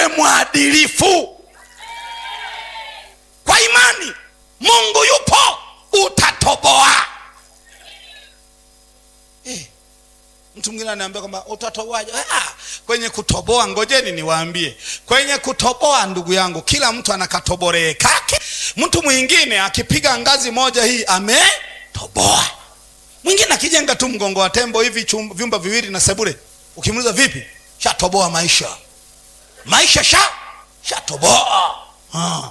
uwe mwadilifu kwa imani mungu yupo utatoboa eh, mtu mwingine anaambia kwamba utatoboaje ah, kwenye kutoboa ngojeni niwaambie kwenye kutoboa ndugu yangu kila mtu anakatoboree kake mtu mwingine akipiga ngazi moja hii ametoboa mwingine akijenga tu mgongo wa tembo hivi chum- vyumba viwili na sebule ukimuuliza vipi shatoboa maisha maisha sha shatoboa ah.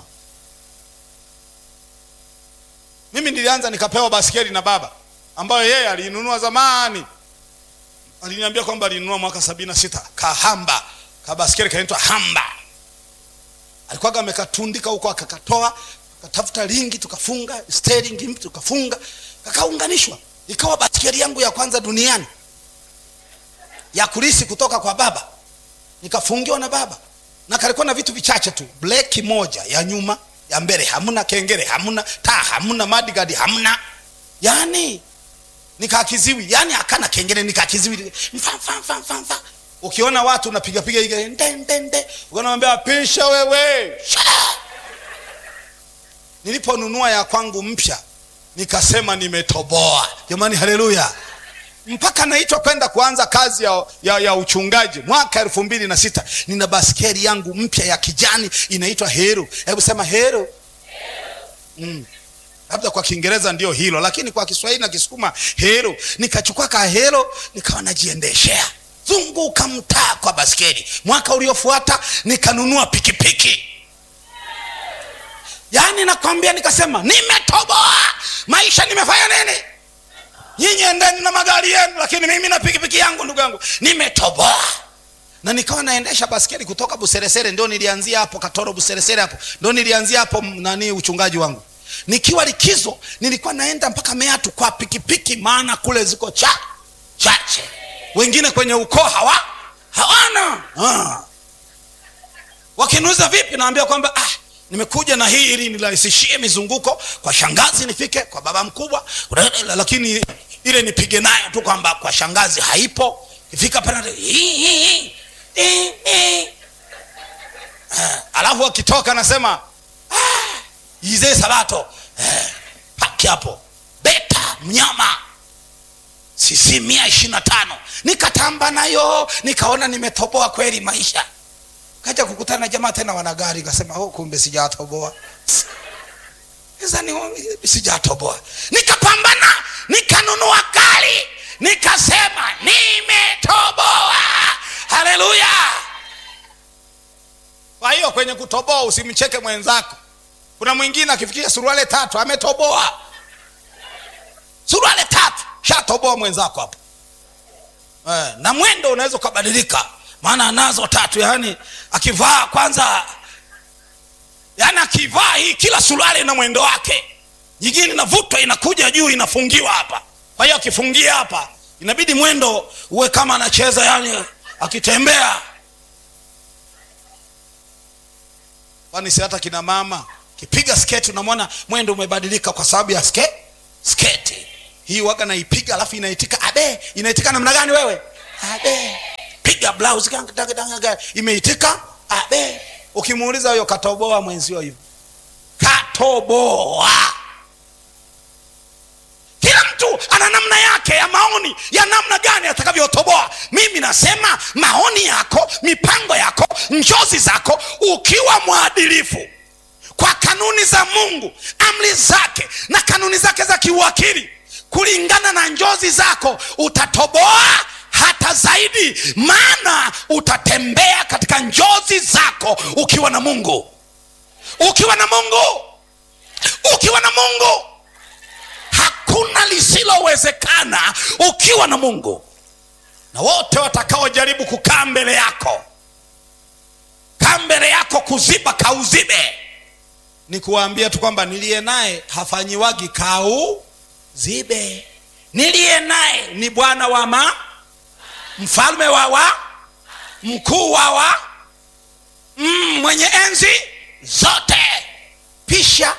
mimi nilianza nikapewa baskeli na baba ambayo yeye aliinunua zamani aliniambia kwamba alinunua mwaka sabini na sita kahamba kabaskeli kanaitwa hamba alikuwaga amekatundika huko akakatoa akatafuta ringi tukafunga steering tukafunga kakaunganishwa ikawa baskeli yangu ya kwanza duniani ya kulisi kutoka kwa baba nikafungiwa na baba na kalikuwa na vitu vichache tu bleki moja ya nyuma ya mbele hamna kengele hamna taa hamna madigadi hamna yani nikakiziwi yani akana kengele nikakiziwi mfa mfa mfa mfa mfa ukiona watu unapiga piga ile nde nde nde ukanamwambia pisha wewe Sha! niliponunua ya kwangu mpya nikasema nimetoboa jamani haleluya mpaka naitwa kwenda kuanza kazi ya, ya, ya uchungaji mwaka elfu mbili na sita nina baskeli yangu mpya ya kijani inaitwa heru hebu sema heru mm. labda kwa kiingereza ndio hilo lakini kwa kiswahili na kisukuma hero nikachukua ka hero nikawa najiendeshea zunguka mtaa kwa baskeli mwaka uliofuata nikanunua pikipiki yaani nakwambia nikasema nimetoboa maisha nimefanya nini nyinyi endeni na magari yenu lakini mimi na pikipiki yangu ndugu yangu nimetoboa na nikawa naendesha baskeli kutoka buseresere ndio nilianzia hapo katoro buseresere hapo ndio nilianzia hapo m- nani uchungaji wangu nikiwa likizo nilikuwa naenda mpaka meatu kwa pikipiki maana kule ziko cha chache wengine kwenye ukoo hawa hawana ah. wakiniuliza vipi naambia kwamba ah, nimekuja na hii ili nirahisishie mizunguko kwa shangazi nifike kwa baba mkubwa lakini ile nipige nayo tu kwamba kwa shangazi haipo ifika pale hii, hii, hii, hii, hii. Ah, alafu akitoka anasema ah, izee sabato eh, paki hapo beta mnyama sisi mia ishiri na tano nikatamba nayo nikaona nimetoboa kweli maisha kaja kukutana na jamaa tena wana gari kasema oh, kumbe sijatoboa sasa ni sijatoboa nikapambana nikanunua gari nikasema nimetoboa haleluya kwa hiyo kwenye kutoboa usimcheke mwenzako kuna mwingine akifikisha suruale tatu ametoboa suruale tatu shatoboa mwenzako hapo eh, na mwendo unaweza ukabadilika maana anazo tatu yaani akivaa kwanza yaani akivaa hii kila suruali na mwendo wake nyingine inavutwa inakuja juu inafungiwa hapa kwa hiyo akifungia hapa inabidi mwendo uwe kama anacheza yani akitembea kwani si hata kina mama kipiga sketi unamwona mwendo umebadilika kwa sababu ya ske, sketi hii waga naipiga alafu inaitika abe inaitika namna gani wewe abe piga blouse gang, gang, gang, gang. imeitika abe ukimuuliza huyo katoboa mwenzio hivyo katoboa kila mtu ana namna yake ya maoni ya namna gani atakavyotoboa mimi nasema maoni yako mipango yako njozi zako ukiwa mwadilifu kwa kanuni za mungu amri zake na kanuni zake za kiuakili kulingana na njozi zako utatoboa hata zaidi maana utatembea katika njozi zako ukiwa na mungu ukiwa na mungu ukiwa na mungu hakuna lisilowezekana ukiwa na mungu na wote watakaojaribu kukaa mbele yako kaa mbele yako kuziba kauzibe ni kuwaambia tu kwamba niliye naye hafanyiwagi kau zibe niliye naye ni bwana wa ma mfalme wa wa mkuu wa wa mm, mwenye enzi zote pisha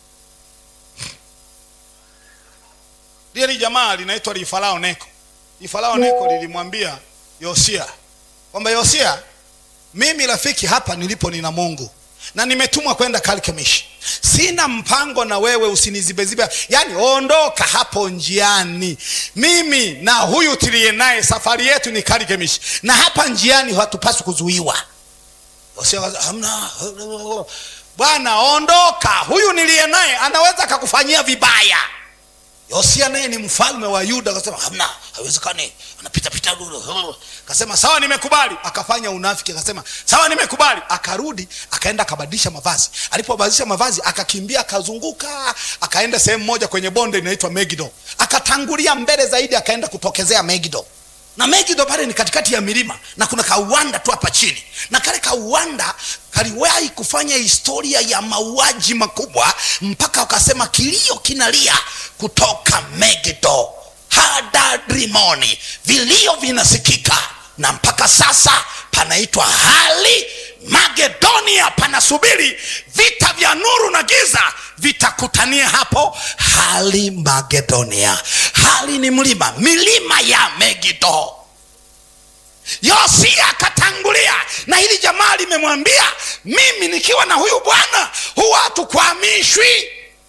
lile jamaa linaitwa lifarao neko lifarao neko lilimwambia yosia kwamba yosia mimi rafiki hapa nilipo nina mungu na nimetumwa kwenda Karkemish. Sina mpango na wewe, usinizibezibe. Yaani ondoka hapo njiani. Mimi na huyu tuliye naye safari yetu ni Karkemish, na hapa njiani hatupaswi kuzuiwa. Hamna bwana, ondoka. Huyu niliye naye anaweza akakufanyia vibaya. Yosia naye ni mfalme wa Yuda, akasema hamna, haiwezekani, anapita pita. Akasema sawa, nimekubali. Akafanya unafiki, akasema sawa, nimekubali. Akarudi akaenda akabadilisha mavazi. Alipobadilisha mavazi, akakimbia akazunguka, akaenda sehemu moja kwenye bonde inaitwa Megido, akatangulia mbele zaidi, akaenda kutokezea Megido na Megido pale ni katikati ya milima na kuna kauwanda tu hapa chini, na kale kauwanda kaliwahi kufanya historia ya mauaji makubwa, mpaka wakasema kilio kinalia kutoka Megido Hadadrimoni, vilio vinasikika, na mpaka sasa panaitwa hali Magedonia, panasubiri vita vya nuru na giza vitakutania hapo hali Magedonia. Hali ni mlima, milima ya Megido. Yosia akatangulia, na hili jamaa limemwambia mimi nikiwa na huyu bwana huwa hatukwamishwi.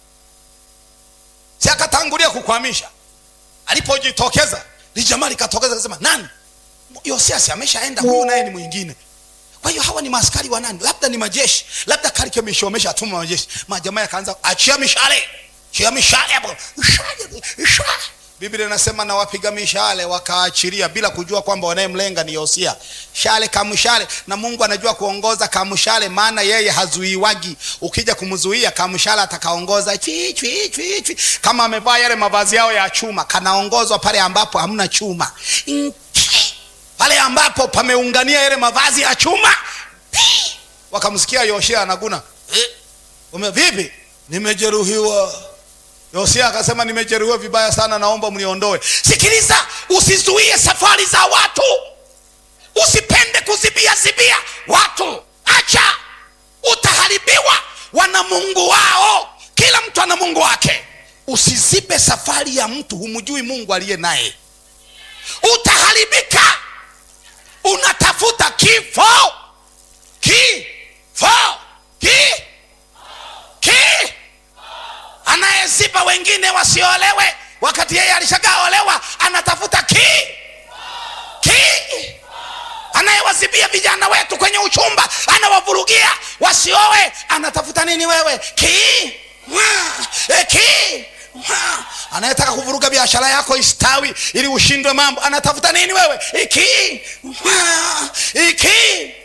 Si akatangulia kukwamisha. Alipojitokeza li jamaa likatokeza, kasema nani? Yosia si ameshaenda, huyu naye ni mwingine kwa hiyo hawa ni maaskari wa nani? Labda ni majeshi, labda Karkemish wameshatuma majeshi. Majamaa yakaanza achia mishale, achia mishale hapo, mishale. Biblia inasema na wapiga mishale wakaachilia bila kujua kwamba wanayemlenga ni Yosia. Shale kamshale, na Mungu anajua kuongoza kamshale, maana yeye hazuiwagi. Ukija kumzuia kamshale atakaongoza chwi chwi chwi chwi. Kama amevaa yale mavazi yao ya chuma, kanaongozwa pale ambapo hamna chuma pale ambapo pameungania yale mavazi ya chuma. Wakamsikia Yosia anaguna eh, ume vipi? Nimejeruhiwa. Yosia akasema nimejeruhiwa vibaya sana, naomba mniondoe. Sikiliza, usizuie safari za watu, usipende kuzibia zibia watu, acha, utaharibiwa. Wana Mungu wao, kila mtu ana Mungu wake. Usizibe safari ya mtu, humjui Mungu aliye naye, utaharibika. Unatafuta kifo, kifo, ki ki anayeziba wengine wasiolewe, wakati yeye alishagaolewa. Anatafuta ki ki anayewazibia vijana wetu kwenye uchumba, anawavurugia wasiowe. Anatafuta nini wewe? Ki e, ki anayetaka kuvuruga biashara yako istawi ili ushindwe mambo, anatafuta nini wewe? Iki iki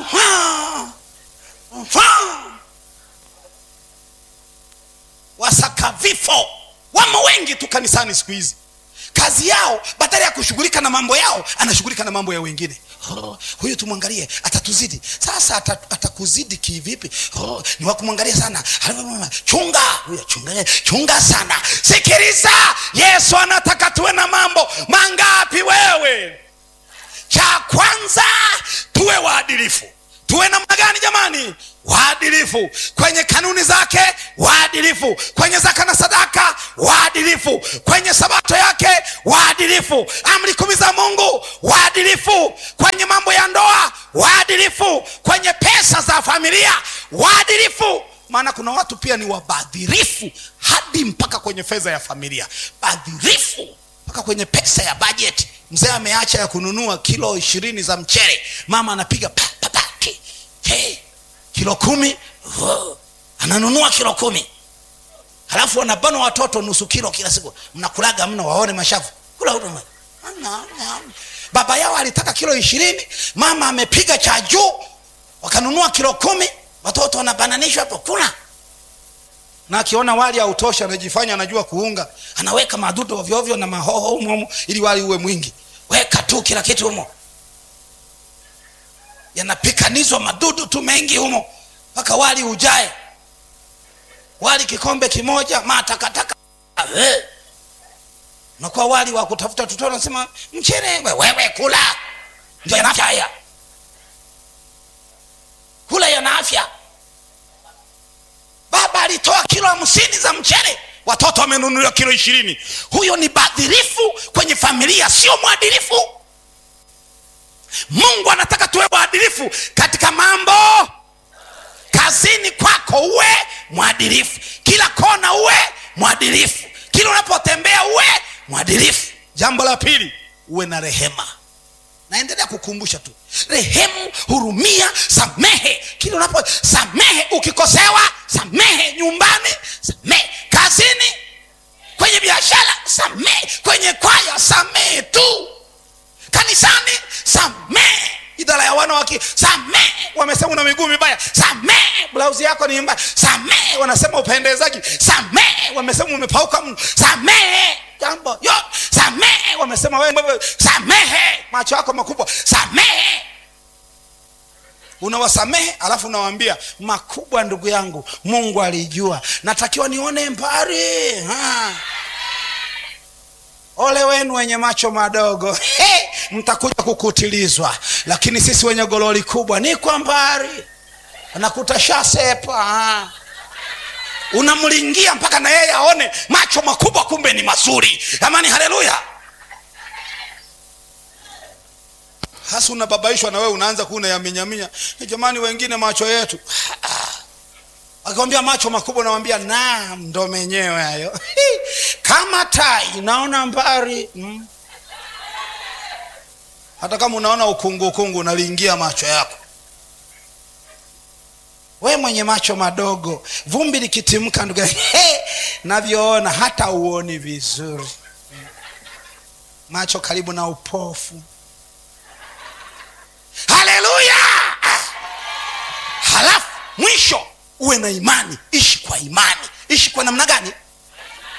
wasaka vifo wamo wengi tu kanisani siku hizi. Kazi yao badala ya kushughulika na mambo yao, anashughulika na mambo ya wengine. Oh, huyu tumwangalie, atatuzidi sasa. Atakuzidi kivipi? Oh, ni wakumwangalia sana. Chunga huyo, chunga, chunga sana. Sikiliza, Yesu anataka tuwe na mambo mangapi? Wewe, cha kwanza tuwe waadilifu. Tuwe namna gani jamani? Waadilifu kwenye kanuni zake, waadilifu kwenye zaka na sadaka, waadilifu kwenye sabato yake, waadilifu amri kumi za Mungu, waadilifu kwenye mambo ya ndoa, waadilifu kwenye pesa za familia, waadilifu. Maana kuna watu pia ni wabadhirifu hadi mpaka kwenye fedha ya familia, badhirifu mpaka kwenye pesa ya bajeti. Mzee ameacha ya kununua kilo ishirini za mchele, mama anapiga pa, pa, pa, ki, ki. kilo kumi oh, ananunua kilo kumi halafu wanabana watoto nusu kilo kila siku. Mnakulaga mno waone mashavu kula huduma. Baba yao alitaka kilo ishirini, mama amepiga cha juu, wakanunua kilo kumi, watoto wanabananishwa hapo kula na akiona wali hautosha anajifanya anajua kuunga, anaweka madudu ovyo ovyo na mahoho humo humo ili wali uwe mwingi. Weka tu kila kitu humo, yanapikanizwa madudu tu mengi humo mpaka wali ujae. Wali kikombe kimoja matakataka, nakuwa wali wa kutafuta tuto. Nasema mchele wewe kula, ndio yana afya haya, kula yana afya. Baba alitoa kilo hamsini za mchele, watoto wamenunuliwa kilo ishirini. Huyo ni badhirifu kwenye familia, sio mwadilifu. mungu anataka tuwe waadilifu katika mambo kazini kwako uwe mwadilifu kila kona uwe mwadilifu kila unapotembea uwe mwadilifu jambo la pili uwe na rehema naendelea kukumbusha tu rehemu hurumia samehe kila unapo samehe ukikosewa samehe nyumbani samehe kazini kwenye biashara samehe kwenye kwaya samehe tu kanisani samehe idara ya wanawake samehe wamesema una miguu mibaya samehe blauzi yako ni mbaya samehe wanasema upendezaji samehe wamesema umepauka mno samehe jambo yo samehe wamesema wewe samehe macho yako makubwa samehe unawasamehe alafu unawaambia makubwa ndugu yangu mungu alijua natakiwa nione mbali ha. ole wenu wenye macho madogo He, mtakuja kukutilizwa lakini sisi wenye gololi kubwa ni kwa mbali nakuta shasepa ha. unamlingia mpaka na yeye aone macho makubwa kumbe ni mazuri amani haleluya hasa unababaishwa na wewe unaanza kuna yaminyaminya jamani wengine macho yetu akikwambia macho makubwa nawambia naam ndo menyewe hayo kama tai naona mbari mm. hata kama unaona ukungu ukungu unaliingia macho yako we mwenye macho madogo vumbi likitimka ndugu hey, navyoona hata uoni vizuri macho karibu na upofu haleluya halafu mwisho uwe na imani ishi kwa imani ishi kwa namna gani